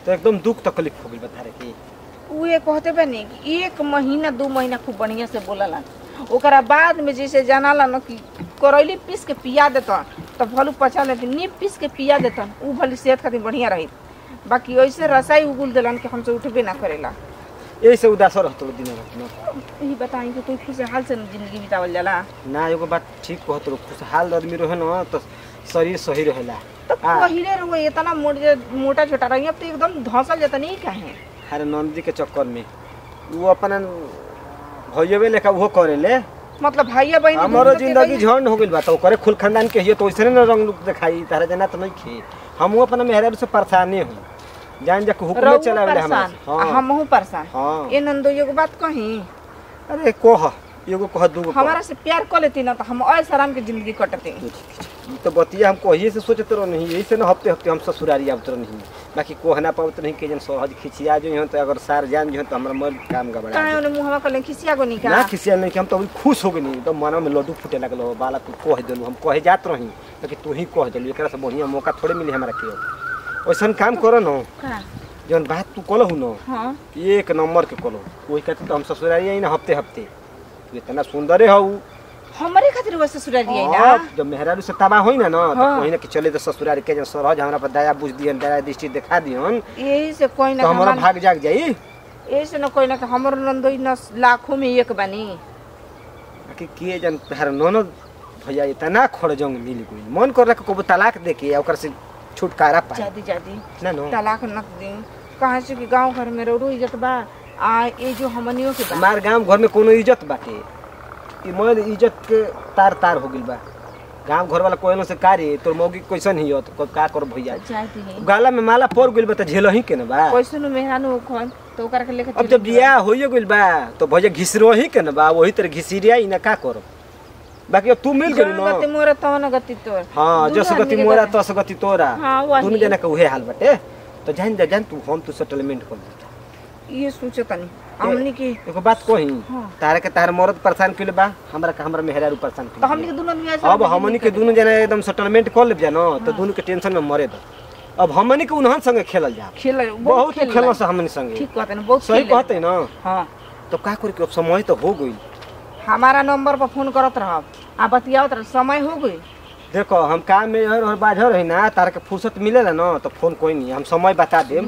तो एकदम दुख तकलीफ हो गइल बता रे की उहे कहते बनी कि एक महीना दू महीना खूब बढ़िया से बोलला ओकरा बाद में जैसे जानाला न कि करैली पीस के पिया देतन तब भलू पचा लेकिन नीप पीस के पिया देतन उ भली सेहत खातिर बढ़िया रही बाकी ऐसे रसाई उगुल देलन कि हमसे उठबे ना करेला यही से उदास रहतो दिन रात न यही बताई कि तू खुशहाल से न जिंदगी बितावल जाला ना एगो बात ठीक कहत रहो खुशहाल आदमी रहे न तो शरीर सही रहेला तो आ। पहिले रहो इतना मोटे मोटा छोटा रही अब तो एकदम धंसल जाता नहीं काहे अरे नंदी के चक्कर में वो अपन भैयवे लेखा वो करेले मतलब भैया बहन हमारो जिंदगी झंड हो गइल बा तो करे खुल खानदान के हियो तो वैसे न रंग रूप दिखाई तारा जना तो नहीं खे हम अपन मेहरारू से परेशानी हूँ जान जा के हुक्म चलावे हमरा परेशान हाँ हमहू परेशान हाँ ए नंदो एगो बात कही अरे कोह एगो कह दूगो कह। हमारा से प्यार कर लेती ना तो हम ऐस आराम के जिंदगी कटते ई तो बतिया हम कहिए से सोचत रहो नहीं यही से न हफ्ते हफ्ते हम ससुरारी आवत रहो नहीं बाकी कोह ना पावत नहीं के जन सहज खिचिया जो यहाँ तो अगर सार जान जो तो हमरा मन काम गबड़ा काहे ओने मुहवा कले खिसिया गो ना निका खिसिया नहीं कि हम तो अभी खुश हो गई तो मन में लड्डू फूटे लगल हो, बाला तू कह दिलू हम कहे जात रही लेकिन तू ही कह दिलू एकरा से बढ़िया मौका थोड़े मिली हमरा के अब। वैसन काम करो न का जौन बात तू कहलहू न हां एक नंबर के कहलहू वही कहते तो हम ससुरारी आई ना हफ्ते हफ्ते तू इतना सुंदरे हऊ हमरे खातिर वो ससुराल दिए ना हाँ, जब मेहरारू से तबाह होई ना ना तो हाँ। कहीं ना कि चले तो ससुरारी के जन सरहज हमरा पर दया बुझ दियन दया दृष्टि दिखा दियन यही से कोई तो ना हमारा हमार भाग जाग जाई यही से ना कोई ना कि हमर नंदोई न लाखों में एक बनी कि के जन तहर ननद भैया इतना खड़जंग मिल गई मन कर रहा को तलाक दे के ओकर से छुटकारा पाए जादी जादी ना नो तलाक न दी कहाँ से कि गांव घर में रोडो इज्जत बा आ ये जो हमनियों के बा हमार गांव घर में कोनो इज्जत बाटे ई मोर इज्जत के तार तार हो गइल बा गांव घर वाला कोयलो से कारे तोर मौगी कैसन ही हो तो का कर भैया जादी है गाला में माला पड़ गइल बा त झेलही के न बा कैसे नु मेहरानू खोन तो ओकरा के लेके अब जब बियाह होइए गइल बा तो भैया घिसरोही के न बा वही तरह घिसिरिया ई ना का करो बाकी अब तू मिल गइल जौन गति न मोरा तवन गति तोर हाँ दुनू जस आदमी गति के मोरा बराबर। तस गति तोरा हाँ, वही। दोनों जना के उहे हाल बाटे तो जान जा जान तू हम तू सेटलमेंट कर दे ये सोचे तनी हमनी की एगो बात कही हाँ। तारा के तार मरद परेशान कइले बा हमरा के हमरा मेहरारू परेशान तो कइले हमनी के दोनों आदमी ऐसे अब हमनी के दोनों जना एकदम सेटलमेंट कर ले जानो तो दोनों के टेंशन में मरे दो अब हमनी के उन्हन संगे खेलल जा खेल बहुत खेलना से हमनी संगे ठीक कहते हैं बहुत सही खेले। कहते ना हाँ तो का करे के अब समय तो हो गई हमारा नंबर पर फोन करत रहब आ बतियावत रह समय हो गई देखो हम काम में हर हर बाझर रही ना तारा के फुर्सत मिलेला ना तो फोन कोई नहीं हम समय बता देम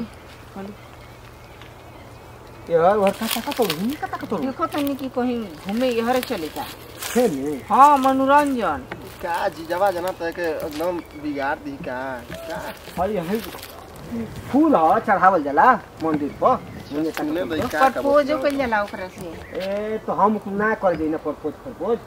यार और का का तो हिंदी का का तो देखो तनी कि कहीं घूमे यहरे चले जा है नहीं हाँ मनोरंजन का जीजवा जना तय के एकदम बिगाड़ दी का का हाय हाय फूल ह चढ़ावल जाला मंदिर पर मुझे सुने भाई का का प्रपोजो कइल जाला ओकरा से ए तो हम ना कर देना ना प्रपोज प्रपोज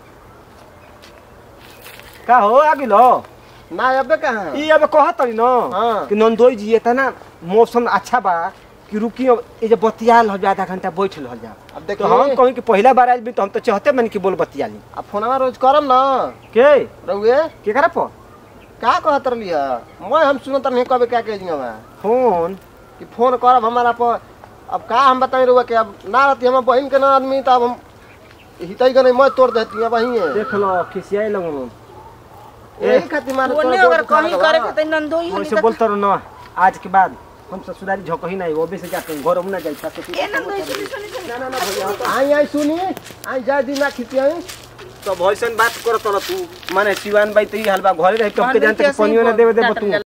का हो आगे लो ना अबे कहां ई अब कहत रही न हाँ। कि नंदोई जी इतना मौसम अच्छा बा कि रुकी अब ये जो बतियाल हो जा आधा घंटा बैठ हो जा अब तो हम देखिए कहीं कि पहला बार आइल भी तो हम तो चाहते मन कि बोल बतियाली अब फोनवा रोज करम ना के रहुए के करा पर का कहत रहली है मैं हम सुनत नहीं कबे क्या कह दिया फोन कि फोन करब हमारा पर अब का हम बताई रहुआ कि अब ना रहती हम बहन के ना आदमी तो अब हम हितई के नहीं मैं तोड़ देती अब वहीं है देख लो खिसियाई लगो यही खातिर मारे ओने तोड़ अगर जोड़ के कहीं खा करे गवा। के त नंदोई हमनी वैसे के बोलते रहो ना आज के बाद हम ससुरारी झोंकही नहीं वो भी से जाते हैं घर में ना जाई ससुर ए नंदोई सुनी सुनी सुनी ना ना ना भैया आई आई सुनी आई जा दी ना खिसियाई तो भैसन बात करत रह तू माने सिवान बाई तो ई हाल बा घरे रह के हाँ, हमके जानते बिल्कुल कि पनियो ना सही देवे बोल- देबो तू